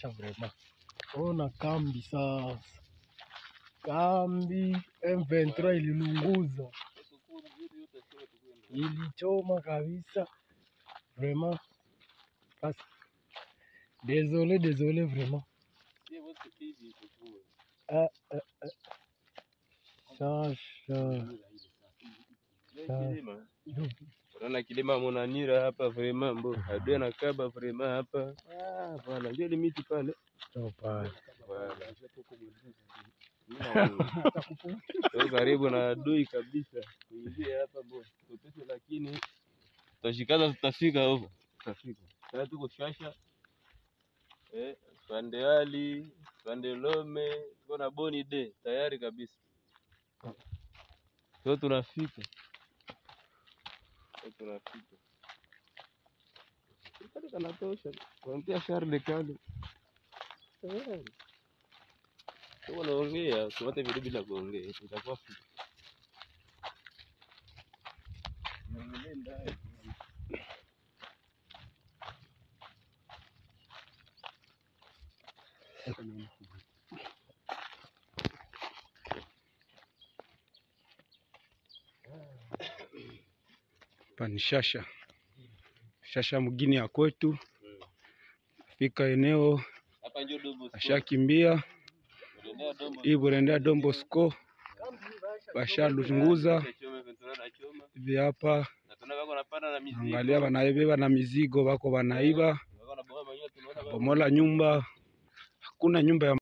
shasha vrema. Ona kambi sasa, kambi M23 ililunguza, ilichoma kabisa vrema. Basi désolé, désolé vraiment. Ah, ah, ah. Shasha Unaona kilima Monanira hapa vrema mbo adui anakaba vrema hapa Ah, bwana ndio ile miti pale ndo pale Bwana. Tuko karibu na adui kabisa kuingia hapa mbo tupese, lakini tutashikaza, tutafika huko, tutafika sasa. Tuko Shasha eh, pande Ali pande Lome, tuko na Boni de tayari kabisa, so tunafika so tunafika kale kanatosha kuanzia Charles kale tayari. Kama unaongea usiwate video bila kuongea, itakuwa fupi. Niangalie ndani. Hapa ni Shasha, Shasha mgini ya kwetu. Fika eneo Hapa ndio Dobo Square. ashakimbia Unaendea Dobo hii burendea Don Bosco bashalunguza Choma ventura na choma. hivi hapa, Na tunaona wako wanapanda na mizigo. angalia wanaibeba na mizigo, wako wanaiba Wako na bomoa manyoya tunaona bomola nyumba, hakuna nyumba ya